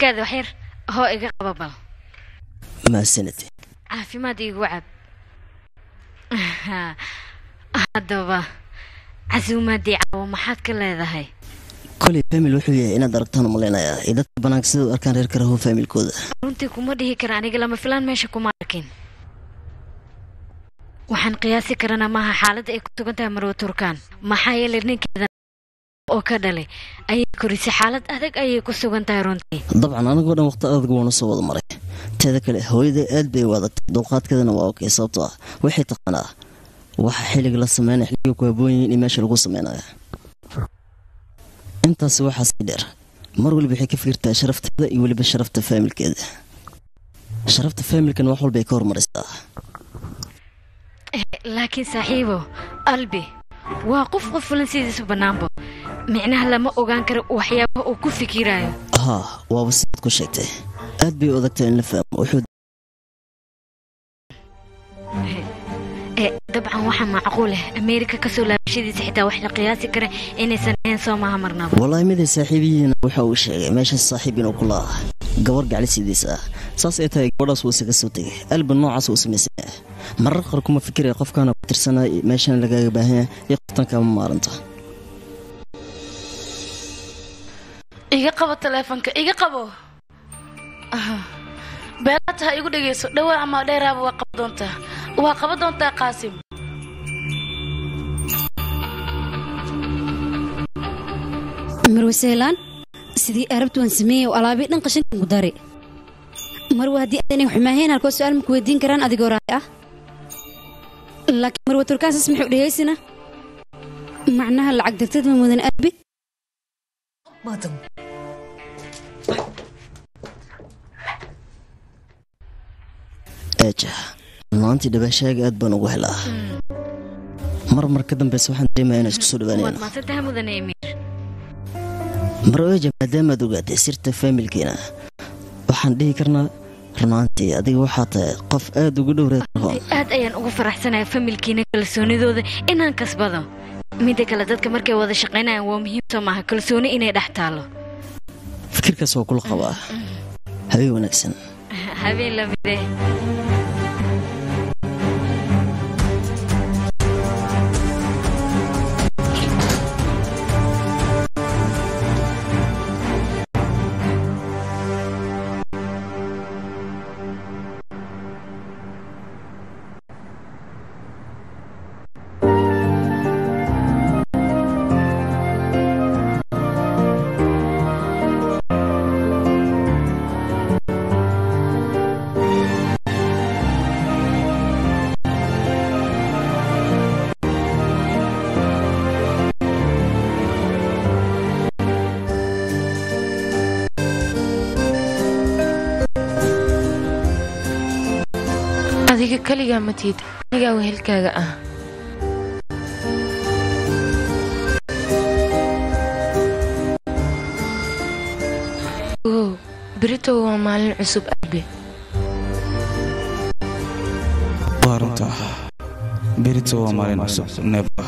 ukaada waxyar hoo iga qaba bal mahadsanid caafimaad iigu cab haddaba casuumaadii caawo maxaad ka leedahay koley famil wuxuu yahay inaad aragtaan umalaynayaa iyo dadka banaanka sida u arkaan reer karaho faamilkooda runtii kuma dhihi kara aniga lama filaan meesha kuma arkin waxaan qiyaasi karanaa maaha xaaladda ay ku sugan tahay marwa turkaan maxaa yeelay ninkeeda oo ka dhalay ayay korisay xaalad adag ayay ku sugan tahay runtii dabcan anigoo dhan waqti adag waanu soo wada maray teeda kale hooyaday aad bay u adagtay dulqaadkeedana waa okey sababtoo ah waxay taqaanaa waxa xilliga la sameynaya xilliga ku haboon yihiin in meesha lagu sameynaya intaasi waxaa sii dheer mar waliba waxay ka fikirtaa sharafteeda iyo weliba sharafta faamilkeeda sharafta faamilkana wax walbay ka hormarisaa laakiin saaxiibo albi waa qof qof fulan sidiisa bannaanbo micnaha lama ogaan karo waxyaabaha uu ku fikiraayo haa waaba sidaad ku sheegtay aad bay u adagtay in la fahmo wuxuu dabcan waxaa macquul ah ameerika kasoo laabashadiisa xitaa wax la qiyaasi kara inaysan ahayn soo maaha marnaba wallaahi miday saaxiibihiina waxa uu sheegay meeshaas saaxiib inuu ku laa gabar gaclisidiisa ah saas ay tahay gabadhaas wuu isaga soo tegay alban noocaas uu samaysan yahay marar qaar kuma fikiraya qofkaana ku tirsanaa meeshan lagaaga baahan yahay iyo qoftan kaama maalinta iga qabo taleefonka iga qabo beelaata ha igu dhegayso dhowaa ama dheeraaba waa qaba doontaa waa qaba doontaa qaasim marwe sehlaan sidii arabtu waan sameeyey oo alaabii dhan qashinka ku dari marwe haddii aanay xumaaheen halkoo su-aal maku weydiin karaan adigoo raay ah laakiin marwe turkaasas muxuu dhegaysina macnaha lacag dartad ma mudan aabi eeja maantii dhabaashaaga aad baan ugu helaa mar mar ka dambeysa waxaan dareemaya inaan isku soo waad dhawaanayno maasantaha mudane emiir mar eeja maadaamaad ogaatay sirta faamilkeena waxaan dhihi karnaa runaantii adiga waxaa tahay qof aad ugu dhow reer rahoon aad ayaan ugu faraxsanahay familkiina kalsoonidooda inaan kasbado midda kale dadka markay wada shaqaynayaan waa muhiim soo maaha kalsooni inay dhex taalo fikirkaas waa kula qabaa habeen wanaagsan habeen lamide adiga keligaa matiid anigaa wehelkaaga ah ogow berito waa maalin cusub aabe waa runta berito waa maalin cusub neeba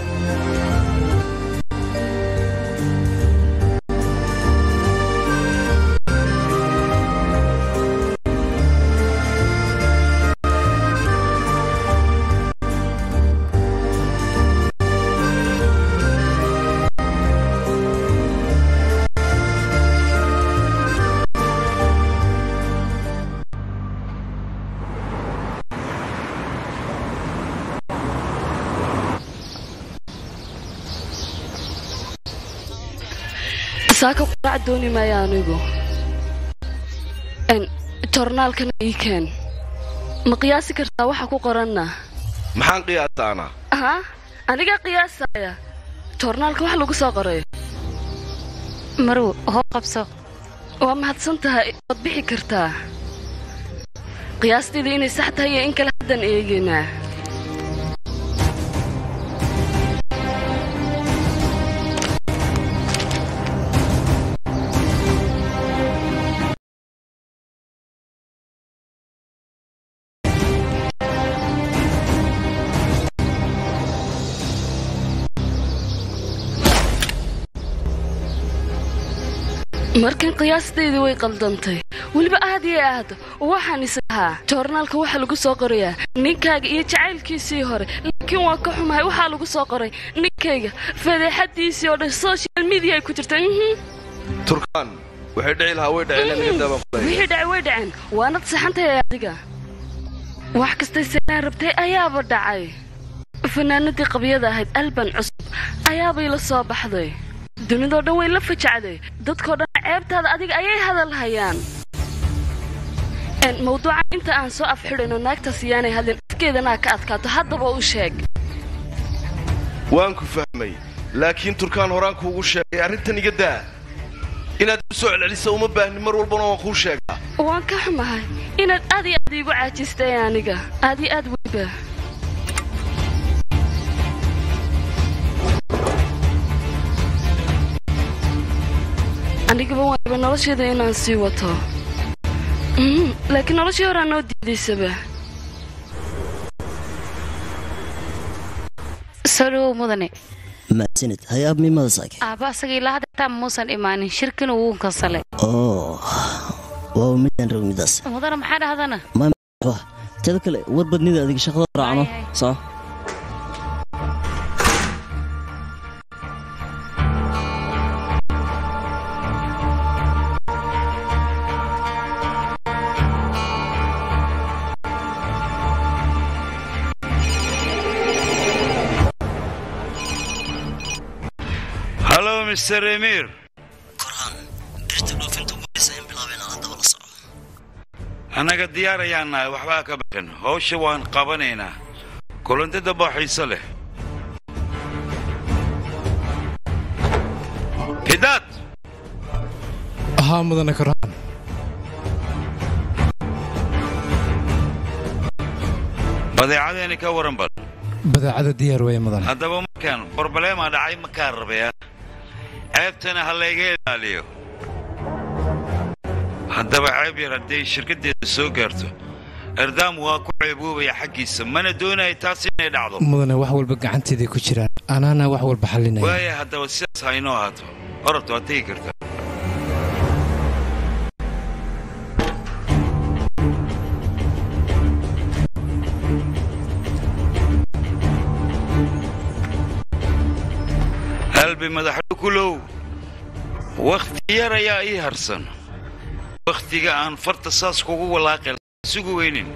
saaka quraac dooni maayo anigu n tornaalkana ii keen ma qiyaasi kartaa waxa ku qoranna maxaan qiyaasaanaa aha anigaa qiyaasaya tornaalka wax lagu soo qoray marw hoo qabso waa mahadsan tahay waad bixi kartaa qiyaasteedu inay sax tahay iyo in kale haddaan eegaynaa markan qiyaastayda way qaldantay weliba aad iyo aad waxaan is lahaa joornaalka waxaa lagu soo qorayaa ninkaaga iyo jacaylkiisii hore laakiin waa ka xumahay waxaa lagu soo qoray ninkayga fadeexadiisii oo dhan social media ay ku jirta mhm. turkaan waxay dhici lahaa way dhaceen naga daabaan kulay wixii dhacay way dhaceen waanad saxantahay adiga wax kastay sanaan rabtay ayaaba dhacay fanaanadii qabyada ahayd alban cusub ayaabay la soo baxday dunidoo dhan way la fajacday dadkoo dhan ceebtaada adiga ayay hadal hayaan En, mawduucan inta aan soo afxidhayno naagtaas yaanay hadlin afkeedanaa ka adkaato haddaba u sheeg waan ku fahmay laakiin turkaan horaan kuugu sheegay arrintan iga daa inaad u soo celcelisa uma baahni mar walbana waan kuu sheegaa waan ka xumahay inaad aad iyo aad iigu caajistay aniga aad iyo aad weliba anigaba waanaba nolosheeda inaan sii wato Mhm, laakiin noloshii horaa noo diidaysaba soo dhawow mudane mahadsanid hay-aab miimada saake aabba asaga ilaa hadda xitaa muusan imaanin shirkina wuu kansalay oo waa midaan rog midaas mudane maxaa dhahdana Wah, teeda kale war badnida adiga shaqada raacno Hay, hay. soco hallo mister emir korhaan birta dhoofinta ugu horeysa in bilaabeen ala daba la soco annaga diyaar ayaan nahay waxbaa ka baqan hawsha waan qabanaynaa kulantada baa xiiso leh hidaad ahaa mudane korhaan badeecadeeni ka waran bal badeecada diyaar weeye mudane haddaba markaan barbaleemaa dhacay makaa rabaya ceebtana ha layga ilaaliyo haddaba ceeb yar hadday shirkaddeeda soo gaarto erdaam waa ku ceeboobaya xaggiisa mana doonaya taas inay dhacdo mudane wax walba gacanteeday ku jiraan anaana wax walba xallinaya waaya haddaba sidaas ha inoo ahaato orabta waad tegi kartaa halbi madaxdhu kulow wakhti yar ayaa ii harsan wakhtiga aan farta saas kugu walaaqi lahaa sugu weynin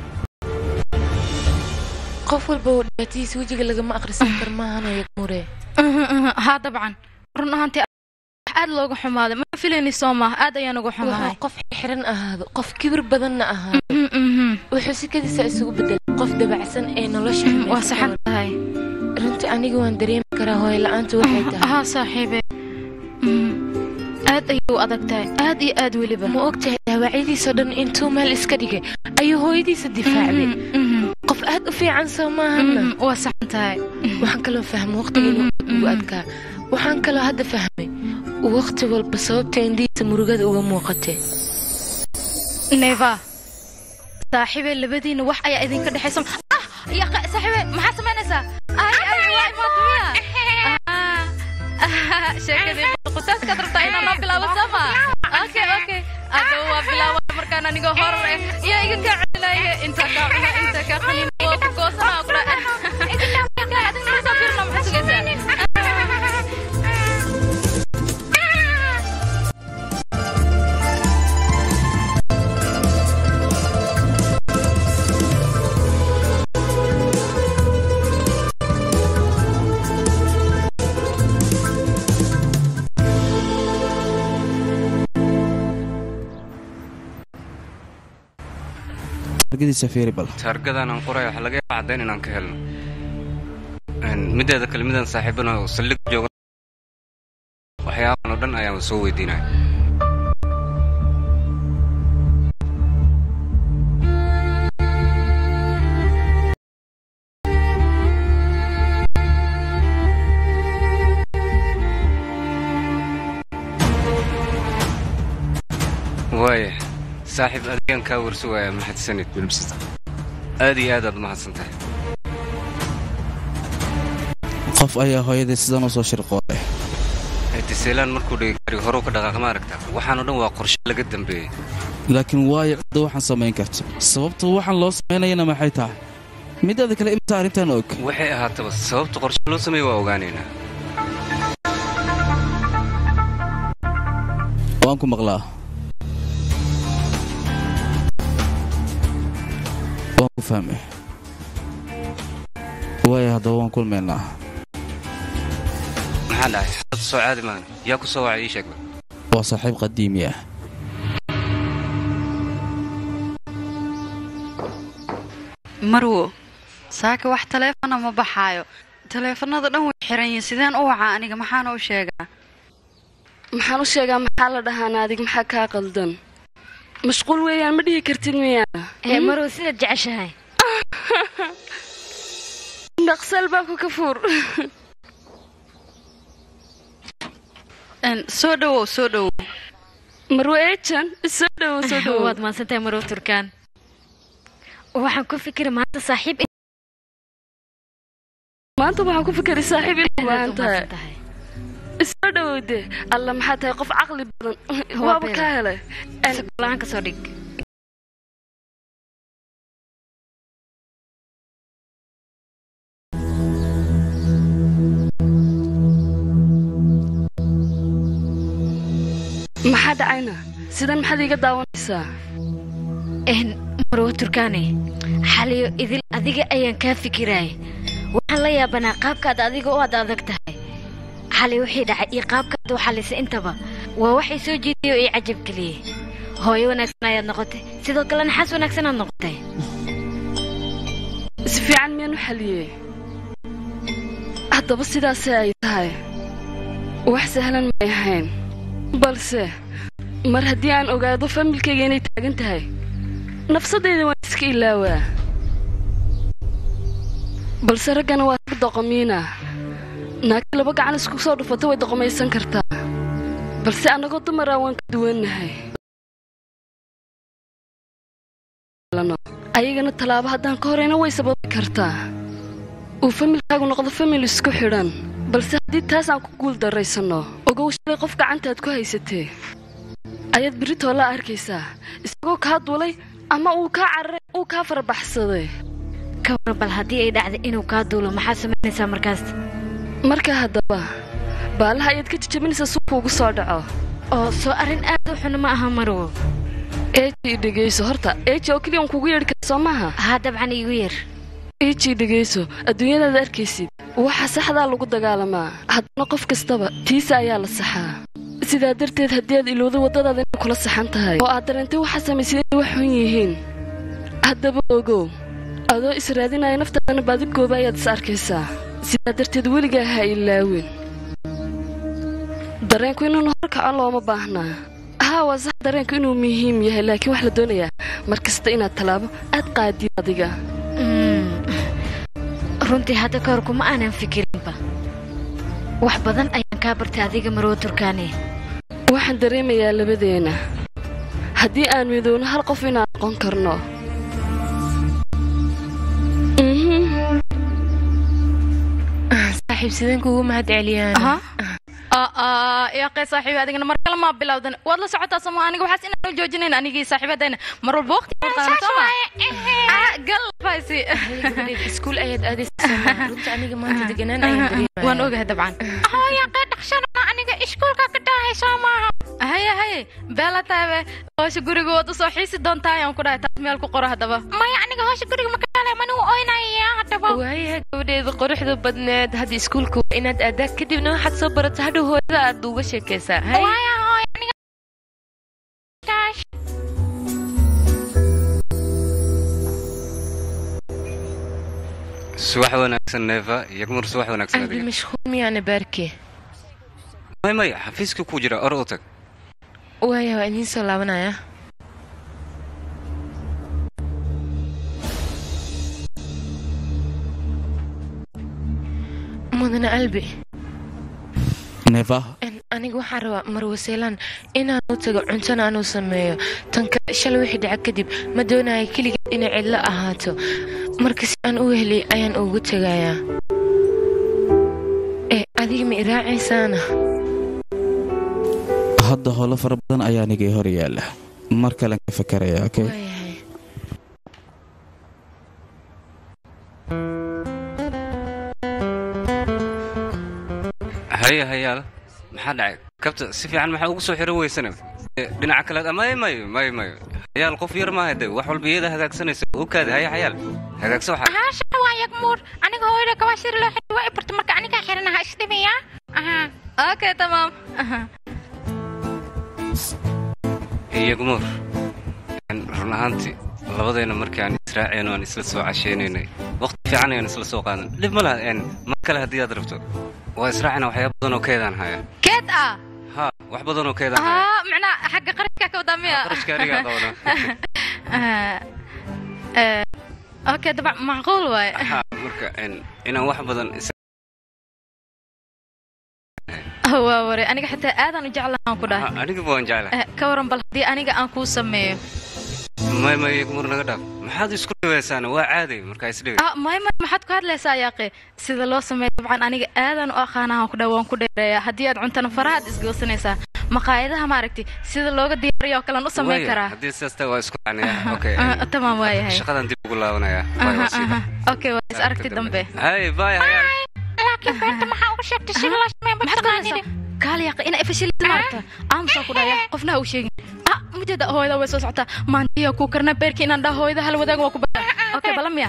qof walba oo dhibaatadiisa wejiga lagama akhrisan kar maahanaya mure haa dabcan run ahaantii wax aad looga xumaaday ma filayni soo maaha aad ayaan uga xumahay wuxuu qof xiran ahaado qof kibir badanna ahaado wuxuu sikadiisa isugu bedelay qof dabacsan ee nolosha xumaysa waa saxan tahay runtii aniga waan dareemi karaa hooyo la'aanta waxay tahay haa saaxiibe Mhm. aad ayay u adag tahay aad iyo aad weliba ma og tahay dhaawacyadiisoo dhan intuu meel iska dhigay ayuu hooyadiisa difaacday qof aad u fiican soo maahana waa saxan tahay waxaan kaloo fahmay waqtiga inuu aad ugu adkaa waxaan kaloo hadda fahmay waqti walba sababta indhihiisa murugada uga muuqatay neva saaxiibe labadiina wax ayaa idinka dhexaysa ah ya qa- saaxiibe maxaa samaynaysaa ay ay waa imaadmiya sheekadii qutaaskaad rabtaa inaan noo bilaabo sama okay okay hadaba waa bilaaba markaan anigoo horar eh yaa iga kaa celinaya intaa kaa cuna intaa kaa qaniina waa ku goosanaa kula adiga nala soo fiirna maxaa sugaysaa argadiisa fiiri bal taargadan aan qoraya waxaa laga yaabaa caddayn inaan ka helno Een, mideeda kale midaan saaxiibana oo saldhig jooga waxyaabahan oo dhan ayaan soo weydiinaya waaya saaxiib adigaan kaa warsugaya mahadsanid aad iyo aad aad mahadsan tahay qof ayaa hooyadii sidan u soo shirqoolay Eedis, seelaan markuu dhigay gaariga horeu ka dhaqaaqa ma aragta waxaanoo dhan waa qorshe laga dambeeyey laakiin waayo cidda waxaan samayn karto sababta waxaan loo samaynayana maxay tahay midaada kale imta arrintan og waxay ahaataba sababta qorshe loo sameeye waa ogaanaynaa waan ku maqlaa waan ku fahmay waayo haddaba waan kulmaynaa maxaa dhacay xaalad soo caadi maan yaa ku soo wacay ii sheegba waa saaxiib qadiimi ah marwo saaka wax taleefona ma baxaayo taleefanada dhan way xiran yihiin sideen u wacaa aniga maxaana u sheegaa maxaan u sheegaa maxaa la dhahaana adig maxaa kaa qaldan mashquul weeyaan ma dhihi kartid miyaa ee marow sidaad jeceshahay dhaqsal baa ku ka fuur soo dhowow soo dhowow marwo eejan soo dhowow soo dhowow waad maadsantahay marow turkaan waxaan ku fikiri maanta saaxiib maanta waxaan ku fikiri saaxiib inay baahan tahay soo dhowowde alla maxaa tahay qof caqli badan waaba kaa helay la-aan ka soo dhig maxaa dhacayna sidan maxaad iiga daawanaysaa marwo turkaane xaliyo idil adiga ayaan kaa fikiraay waxaan la yaabanaa qaabkaad adiga u ad adag tahay xali wixii dhacay iyo qaabkaad u xalisay intaba waa waxay soo jiiday oo ii cajab geliyey hooyo wanaagsan ayaad noqotay sidoo kalena xas wanaagsanaad noqotay si fiican miyaan u xaliyey haddaba sidaasee ay tahay wax sahlan may ahayn balse mar haddii aan ogaado familkayga inay taagan tahay nafsadayda waan iska ilaawaa balse raggana waa rag doqomiina naagti laba gacan isku soo dhufata way doqomaysan kartaa balse annagoo dumaraa waan ka duwannahay ayagana tallaabo haddaan ka horayna way sababi kartaa uu familkaagu noqdo famil isku xidhan balse haddii taas aan ku guul darraysanno ogow shalay qof gacantaad ku haysatee ayaad berritoo la arkaysaa isagoo kaa duulay ama uu kaa cararay uu kaa farabaxsaday ka war bal haddii ay dhacday inuu kaa duulo maxaad samaynaysaa markaas marka haddaba baalaha ayaad ka jijabinaysaa si kuugu soo dhaco oo soo arrin aad u xun ma aha marwo eejii dhegayso horta eeji oo keliya un kugu yeedhi kara soo maaha haa dabcan iigu yeer eejii dhegayso adduunyadaad arkaysid waxa saxdaa lagu dagaalamaa haddana qof kastaba tiisa ayaa la saxaa sidaa darteed haddii aad ilowda waddadaada inay kula saxan tahay oo aad dareentay waxaa samaysid inay wax xun yihiin haddaba ogow adoo israadinaya naftaadana baadigooba ayaad is arkaysaa sidaa darteed weligaa ha ilaawin dareenku inuunu horkaco looma baahnaa haa waa sax dareenku inuu muhiim yahay laakiin wax la doonayaa mar kasta inaad tallaabo aad qaadid adiga runtii hadda ka hor kuma aanan fikirinba wax badan ayaan kaa bartay adiga marwo turkaane waxaan dareemayaa labadeenna haddii aan midowno hal qof inaan noqon karno saaxiib sideen kuugu mahad celiyaan yaaqee saaxiibi adigana mar kale maa bilowdan waad la socotaa somo aniga waxaas inaan u joojinayn anigii saaxiibadayna mar walba waqti galfaysi iskuul ayaad aadaysaa runta aniga maanta deganaan ayaan dareemaya waan ogahay dabcan yaaqee dhaqshana aniga iskuulka ka dhahay soo maaha haye haye beela tahabe hoosha guriga waad usoo xiisi doontaa ayaan ku dhahay taas meel ku qoro haddaba maya aniga hoosha guriga ma kadhalay manigu oynaya haddaba waayaha gabadheeda quruxda badneed hadda iskuulka waa inaad aadaa kadibna waxaad soo barata hadhow hooyada aad uga sheekaysaa waaya hooy aniga subax wanaagsan neeva yagmur subax wanaagsan qalbi mashquul miyaana baarke may maya xafiiska ku jira or u tag waaya waa idiin soo laabanaya mudane albi neeva aniga waxaan rabaa marwaseelaan inaan u tago cuntana anuu sameeyo tanka shalay wixii dhaca kadib ma doonaya keligeed inay cidlo ahaato marka si aan u heliy ayaan ugu tegayaa ee adiga ma iraacaysaana hadda howlo fara badan ayaa anigii hor yaalla mar kalen ka fakaraya okay haya hayaal maxaa dhacay kabta si fiican maxaa ugu soo xiro weysana Eh, dhinaca kale may mayo may mayo hayaal qof yar maaha de wax walba iyada hagaagsanaysa okaada haya hayaal hagaagsa waxaa haasha waa yagmuur aniga hooyada gabaashir loo xidhi waa i barta marka anigaa xiranaha isdhimaya okay tamaam iyagmuur run ahaantii labadayna markii aan israaceen aan isla soo casheynaynay waqti fiican ayaan isla soo qaadan dhib ma laha een, mar kale haddii aad rabto waa israacina waxyaaba badan oo keedaan haya keed ah ha wax badan oo keedaan haya ah macnaa xagga qarashka ka wadaa miya qarashka anigaa qabana Ah, eh, okay dabcan macquul waaye ha marka een, inaan wax badan is waa ware aniga xitaa aadaan u jeclahaan ku dhahay aniga waan jeclahay Eh, ka waran bal haddii aniga aan kuu sameeyo may may iyagmuur naga dhaaf maxaad isku dhibaysaana waa caaday markaa isdhibi ah may may maxaad ku hadlaysaa yaaqe sida loo sameeyo dabcan aniga aadaan u aqaanahan ku dhahay waan ku dheereeyaa haddii aad cuntana farahaad isgoosanaysaa maqaayadaha maaragtay sida looga diyaariyo oo kalean u samayn Waaya, karaa haddii sidaas tahay waa isku caniya okay Ah, een, tamam waayahay shaqadan dib ugu laabanaya Waay, waa sii Aha, aha. okay waa is aragti dambe hay bye hayaal laakiin beenta maxaa uga sheegtay sida loo sameeyo maxaad ku hadlaysaa kaali yaaqe ina ifashilin maaragta aamusaa ku dhaya qofna ha u sheegin ah mujeeda hooyada way soo socotaa maantiya ku karna beerki inaan dhaha hooyada hal wadaaga waa ku bada okay bala miya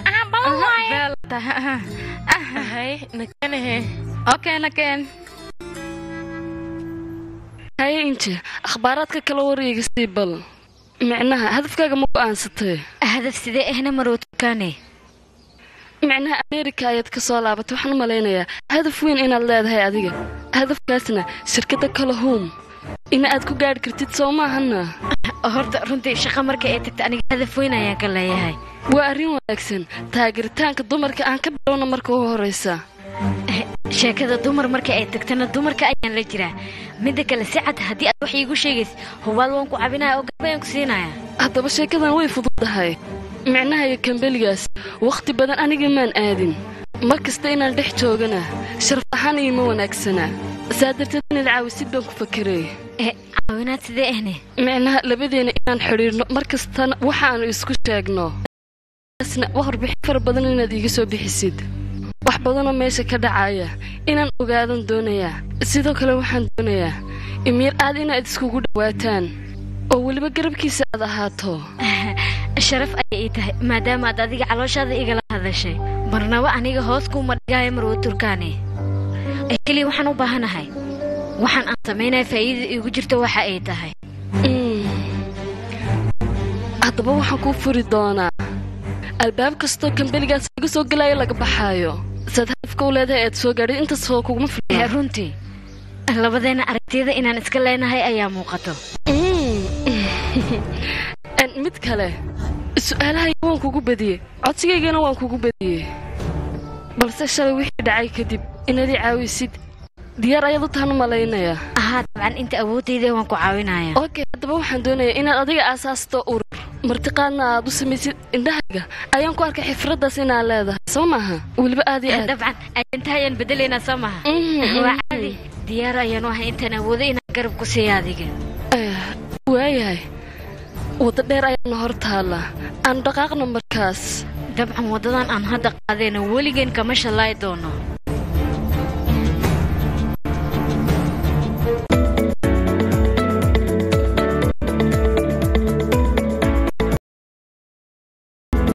hay nakanahe okay nakeen haye inje akhbaaraadka kala wareega sii bal micnaha hadafkaaga ma go'aansatay hadaf sidee ahna marwo turkaane micnaha ameerika ayaad ka soo laabatay waxaan u malaynayaa hadaf weyn inaad leedahay adiga hadafkaasna shirkadda kalahum ina aad ku gaadhi kartid soo maahana horta runtii shaqa marka ay tagta aniga hadaf weyn ayaan ka leeyahay waa arrin wanaagsan taageeritaanka dumarka aan ka bilowna marka ugu horraysa sheekada dumar marka ay tagtana dumarka ayaan la jiraa midda kale si cad haddii aad wax iigu sheegaysa hubaal waan ku cabinaya oo garbayaan ku siinaya haddaba sheekadan way fududahay micnaha iyo kambeligaas wakhti badan aniga maan aadin mar kasta inaan dhex joogana sharaf ahaan iima wanaagsana saa darteed inaad caawisid baan ku fakeray caawinaad sidee ahne micnaha labadeena inaan xidhiirno mar kastana waxaannu isku sheegno asna wax warbixin fara badan inaad iiga soo bixisid wax badanoo meesha ka dhacaya inaan ogaadan doonayaa sidoo kale waxaan doonayaa imyar aad inaad iskugu dhowaataan oo weliba garabkiisa aad ahaato sharaf ayay ii tahay maadaama aad adiga calooshaada igala hadashay marnaba aniga hoos kuuma dhigaayo marwo turkaane ee keliya waxaan u baahanahay waxaan aan samaynaya faa'iidada iigu jirto waxa ay tahay haddaba waxaan kuu furi doonaa albaab kastoo kambeligaas laga soo gelaayo laga baxaayo saad hadafka u leedahay aad soo gaadhay intaas oo kuguma filna runtii labadeena aragtiyada inaan iska leenahay ayaa muuqato mid kale su'aalahayga waan kugu badiyey codsigaygana waan kugu badiyey balse shalay wixii dhacay kadib inaad ii caawisid diyaar ayaad u tahan u malaynayaa ahaa dabcan inta awoodayda waan ku caawinaya okay haddaba waxaan doonayaa inaad adiga aasaasto urur martiqaadna aad u samaysid indhahayga ayaan ku arkay xifraddaas inaad leedahay soo maaha weliba aad iyo aad dabcan inta ayaan bedelaynaa soo maha waa caadi diyaar ayaanu ahay intaan awoodo inaan garab ku siiya adiga waayahay waddo dheer ayaana hor taalla aan dhaqaaqno markaas dabcan waddadan aan hadda qaadayna weligeen kama shallaay doono